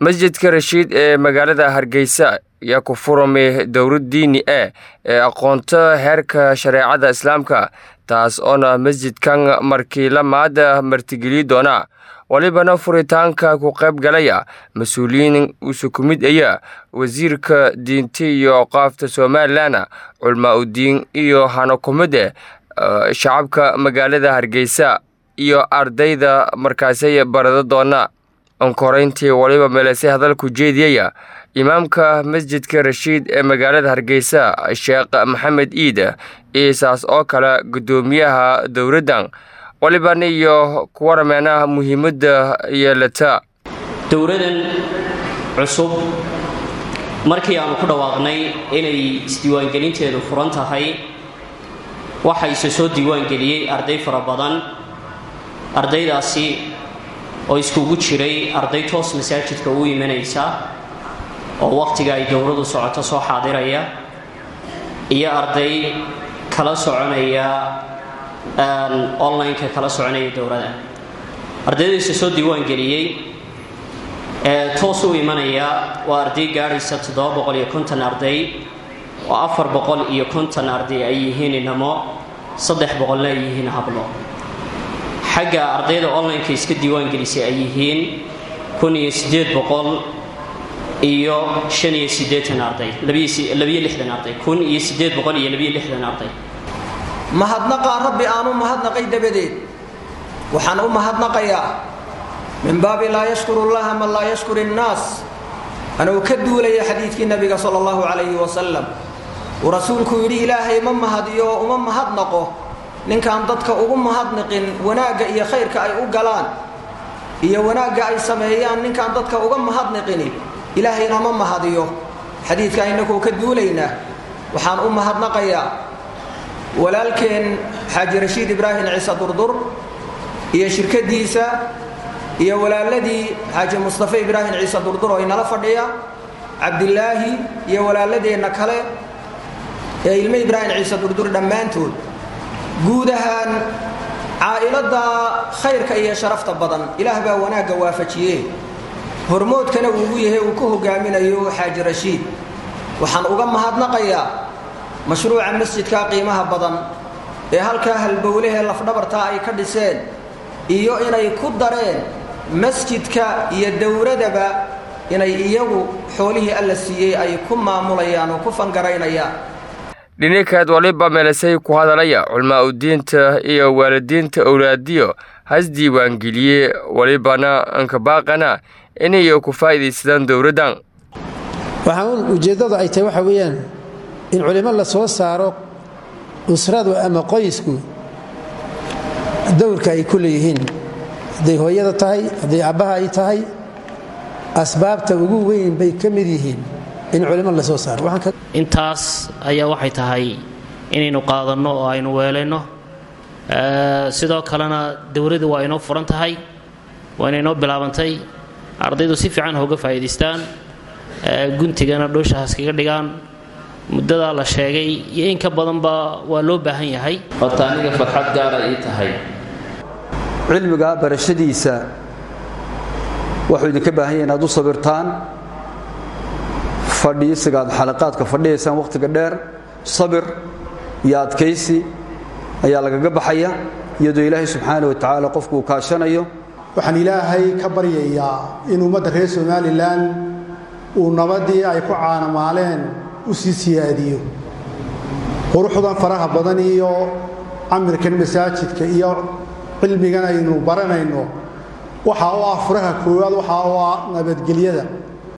masjidka rashiid ee magaalada hargeysa ayaa ku furamay dowlad diini ah ee aqoonta heerka shareecada islaamka taas oona masjidkan markii lamaada martigeliyi doona walibana furitaanka ku qayb galaya mas-uuliyiin isu ku mid aya wasiirka diinta iyo qaafta somalilan culmaa udiin iyo hanakumide shacabka magaalada hargeysa iyo ardayda markaasay barada doona onkoreyntii waliba meelese hadalku jeediyaya imaamka masjidka rashiid ee magaalada hargeysa sheekh maxamed iid iisaas oo kale guddoomiyaha dowladdan waliban iyo kuwarameena muhiimadda yeelata dowladan cusub markii aanu ku dhawaaqnay inay isdiiwaangelinteedu furan tahay waxaa ise soo diiwaangeliyey arday fara badan ardaydaasi oo iskugu jiray arday toos masaajidka u imanaysa oo wakhtiga ay dowladu socoto soo xaadiraya iyo arday kala soconaya online-ka kala soconaya dowladda ardaydiisa soo diiwaangeliyey ee toos u imanaya waa arday gaadhaysa toddoba boqol iyo konton arday oo afar boqol iyo konton arday ay yihiin inamo saddex boqolna ay yihiin hablo xagga ardayda online-ka iska diiwaangelisay ay yihiin kun iyo siddeed boqol iyo shan iyo siddeetan arday labiyo lixdan arday kun iyo siddeed boqol iyo labiyo lixdan arday mahadnaqaa rabbi aan u mahadnaqay dabadeed waxaan u mahadnaqayaa min baabi laa yashkuru llaha man laa yashkur innaas anuu ka duulaya xadiidkii nabiga sala allahu calayhi wasalam uu rasuulku yidhi ilaahay ma mahadiyo oo uma mahadnaqo ninkaan dadka ugu mahadnaqin wanaagga iyo khayrka ay u galaan iyo wanaagga ay sameeyaan ninkaan dadka uga mahadnaqini ilaahayna ma mahadiyo xadiidka inakuu ka duulaynaa waxaan u mahadnaqayaa walaalkeen xaaji rashiid ibraahim ciise durdur iyo shirkadiisa iyo walaaladii xaaji mustafa ibraahim ciise durdur oo inala fadhiya cabdilaahi iyo walaaladeenna kale ee ilmo ibraahim ciise durdur dhammaantood guud ahaan caa'iladda khayrka iyo sharafta badan ilaah baa wanaagga waafajiye hormoodkana uugu yahay uu ku hogaaminayo xaaji rashiid waxaan uga mahadnaqayaa mashruuca masjidka qiimaha badan ee halkaa halbowlehee lafdhabartaa ay ka dhiseen iyo inay ku dareen masjidka iyo dowladaba inay iyagu xoolihii alla siiyey ay ku maamulayaan oo ku fangaraynayaan dhinikaad waliba meelasay ku hadalaya culmaa udiinta iyo waalidiinta owlaadiyo has diiwaangeliye walibana ankabaaqana inay ku faa'iidaysadaan dowladdan waxaan ujeeddadu ay tahay waxa weeyaan in culimo la soo saaro usradu ama qoysku dowrka ay ku leeyihiin hadday hooyada tahay hadday abbaha ay tahay asbaabta ugu weyn bay ka mid yihiin in culimo la soo saaro intaas ayaa waxay tahay inaynu qaadanno oo aynu weelayno sidoo kalena dowladdu waa inoo furan tahay waa inaynoo bilaabantay ardaydu si fiican hooga faa'iidaystaan guntigana dhooshahaas kaga dhigaan muddadaa la sheegay iyo in ka badanba waa loo baahan yahay horta aniga farxad gaara ii tahay cilmiga barashadiisa wuxuu idinka baahan yahay inaad u sabirtaan fadhiisiga aad xalaqaadka fadhiyaysaan wakhtiga dheer sabir iyo adkaysi ayaa lagaga baxaya iyadoo ilaahay subxaana wa tacaala qofku uu kaashanayo waxaan ilaahay ka baryayaa in ummadda reer somalilan uu nabadii ay ku caanamaaleen u sii siyaadiyo quruxdan faraha badan iyo camirkan masaajidka iyo cilmigan aynu baranayno waxa u ah furaha koowaad waxa u ah nabadgelyada